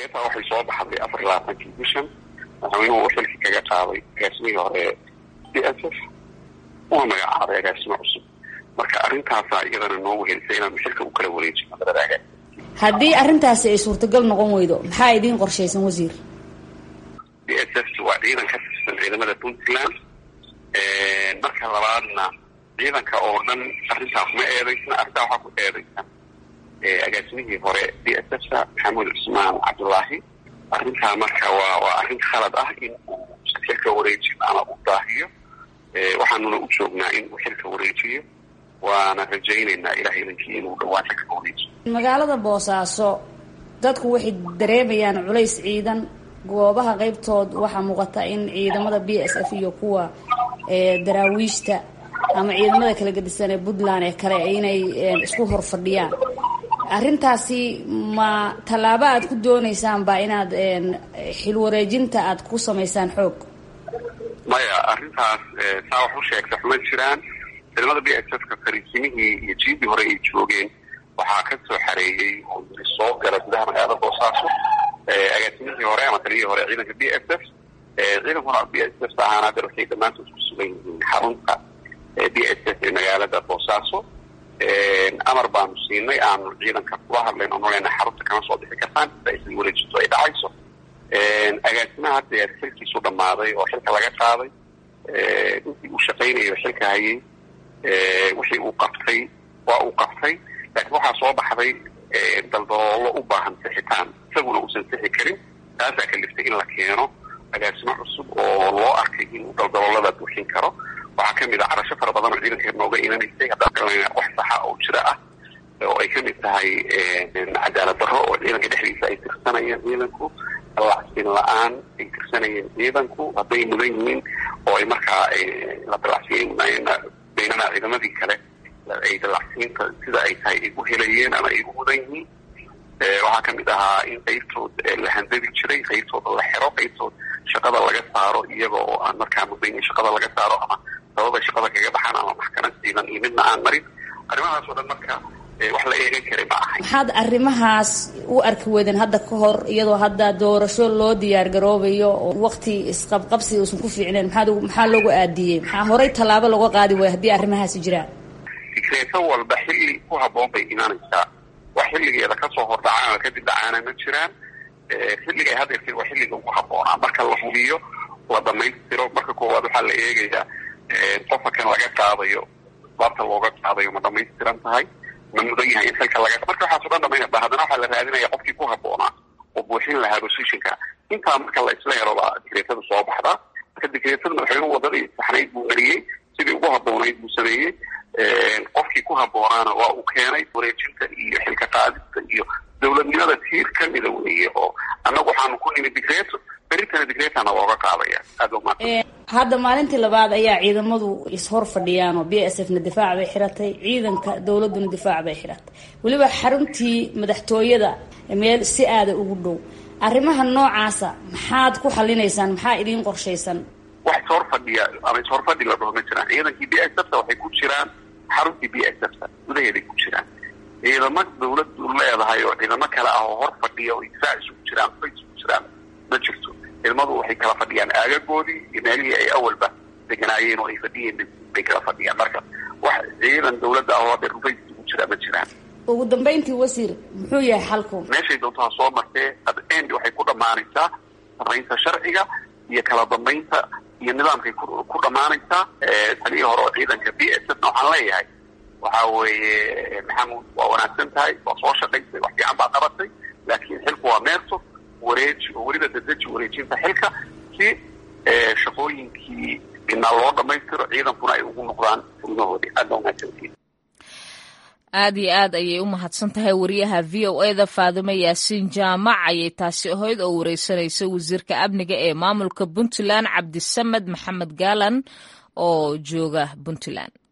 digreeta waxay soo baxday afar iyo labaatankii bishan madaxweynuhu uu xilkii kaga qaaday agaasimihii hore d s f una magacaabay agaasimo cusub marka arrintaasaa iyadana noo wehelisay inaanu xilka u kala wareejino labada agaas haddii arrintaasi ay suurtagal noqon weydo maxaa idiin qorshaysan wasiir d s f waa ciidan ka tirsan ciidamada puntland marka labaadna ciidanka oo dhan arrintaa kuma eedaysna arrintaa waxaa ku eedaysan agaasimihii hore d s f ta maxamuud cusmaan cabdullaahi arrintaa marka waa waa arrin khalad ah in uu xilka wareejiyo ama u daahiyo waxaanuna u joognaa in uu xilka wareejiyo waana rajaynaynaa ilahay idankii inuu dhawaan xilka wareejiyo magaalada boosaaso dadku waxay dareemayaan culays ciidan goobaha qeybtood waxaa muuqata in ciidamada b s f iyo kuwa daraawiishta ama ciidamada kala gedisan ee puntland ee kale inay isku hor fadhiyaan arrintaasi ma tallaabo aad ku dooneysaan ba inaad xilwareejinta aad ku samaysaan xoog maya arrintaas saa wax u sheegta xuma jiraan ciidamada b s f ka fariisimihii iyo jiidii hore ay joogeen waxaa ka soo xareeyey oo yiri soo gala gudaha magaalada boosaaso agaasimihii hore ama taliyihii hore ciidanka b s f ciidankuna b s f ahaan hadda waxay dhammaantood ku sugan yihiin xarunta b s f ee magaalada boosaaso amar baanu siinay aanu ciidanka kula hadlayn oo nolena xarunta kama soo bixi kartaan sida aysan wareejinto ay dhacayso agaasimaha hadda xilkiisu dhammaaday oo xilka laga qaaday intii uu shaqaynayo xilka hayay wixii uu qabtay waa uu qabtay laakiin waxaa soo baxday daldaloolo u baahan sixitaan isaguna uusan sixi karin taasaa kaliftay in la keeno agaasimo cusub oo loo arkay inuu daldaloolada buuxin karo waxaa kamid ah carasho fara badan oo ciidanka nooga imanaysay haddaan galana wax saxa oo jira ah oo ay kamid tahay cadaalad darro oo ciidanka dhexdiisa ay tirsanayeen ciidanku dalacsin la-aan ay tirsanayeen ciidanku hadday mudan yihiin oo ay markaa la dalacsiyen baynana ciidamadii kale ay dalacsiinta sida ay tahay ay u helayeen ama ay u mudan yihiin waxaa kamid ahaa in qaybtood la handadi jiray qaybtooda la xero qaybtood shaqada laga saaro iyaga oo aan markaa mudan in shaqada laga saaro ama sababay shaqada kaga baxaan ama maxkamad ciidan iyo midna aan marin arrimahaas oo dhan marka wax la eegan karay ma ahay maxaad arrimahaas u arki weydeen hadda ka hor iyadoo hadda doorasho loo diyaar garoobayo oo waqti isqabqabsi uusan ku fiicneen maxaad maxaa loogu aadiyey maxaa horey tallaabo looga qaadi waaya haddii arrimahaasi jiraan fikreeto walba xilli ku habboon bay imaanaysaa wax xilligeeda kasoo hordhacaan ama kadib dhacaana ma jiraan xilliga ay hadeertay waa xilliga ugu habboonaa marka la hubiyo la dhamaystiro marka koowaad waxaa la eegayaa qofka kan laga qaadayo baabta looga qaadayo ma dhamaystiran tahay ma mudan yahay in xilka laga marka waxaaso dhan dhamaynaba haddana waxaa la raadinaya qofkii ku habboonaa oo buuxin lahaa positionka intaa marka la isla helo baa dikreetada soo baxdaa marka dikreetada madaxweynuhu wadadii saxnayd buu mariyey sidii ugu habboonayd buu sameeyey qofkii ku habboonaana waa uu keenay wareejinta iyo xilka qaadista iyo dowladnimada tiir kamida weeye oo annagu waxaanu ku nimi dikreeto berintana dikreetana looga qaadaya aad u mahadsan hadda maalintii labaad ayaa ciidamadu ishor fadhiyaan oo b s f na difaac bay xiratay ciidanka dowladuna difaac bay xiratay weliba xaruntii madaxtooyada meel si aada ugu dhow arrimaha noocaasa maxaad ku xalinaysaan maxaa idiin qorshaysan wax ishor fadhiya ama ishor fadhi la dhaho ma jiraan ciidankii b s f ta waxay ku jiraan xaruntii b s f ta gudaheeday ku jiraan ciidamo dawladdu leedahay oo ciidamo kale ah oo hor fadhiya oo difaac isugu jiraan bay isugu jiraan ma jirto ciidamadu waxay kala fadhiyaan aagagoodii iyo meelihii ay awalba deganaayeen oo ay fadhiyeen bay kala fadhiyaan marka wax ciidan dawladda ah oo hadda rufays isugu jiraa ma jiraan ugu dambayntii wasiir muxuu yahay xalku meeshay doonto ha soo martee end waxay ku dhammaanaysaa samaynta sharciga iyo kala dambaynta iyo nidaamkay ku dhammaanaysaa talihii hore oo ciidanka b s f na waxaan leeyahay waxa weeye maxamuud waa wanaagsan tahay waa soo shaqaysay wax fiican baa qabatay laakiin xilku waa meerto wareeji oo weliba dadeji wareejinta xilka si shaqooyinkii inaa loo dhamaystiro ciidankuna ay ugu noqdaan furmahoodii aad baa wanaagsantihin aad iyo aad ayay u mahadsan tahay wariyaha v o e da faadume yaasiin jaamac ayay taasi ahayd oo wareysanaysa wasiirka amniga ee maamulka puntland cabdisamed maxamed gaalan oo jooga puntland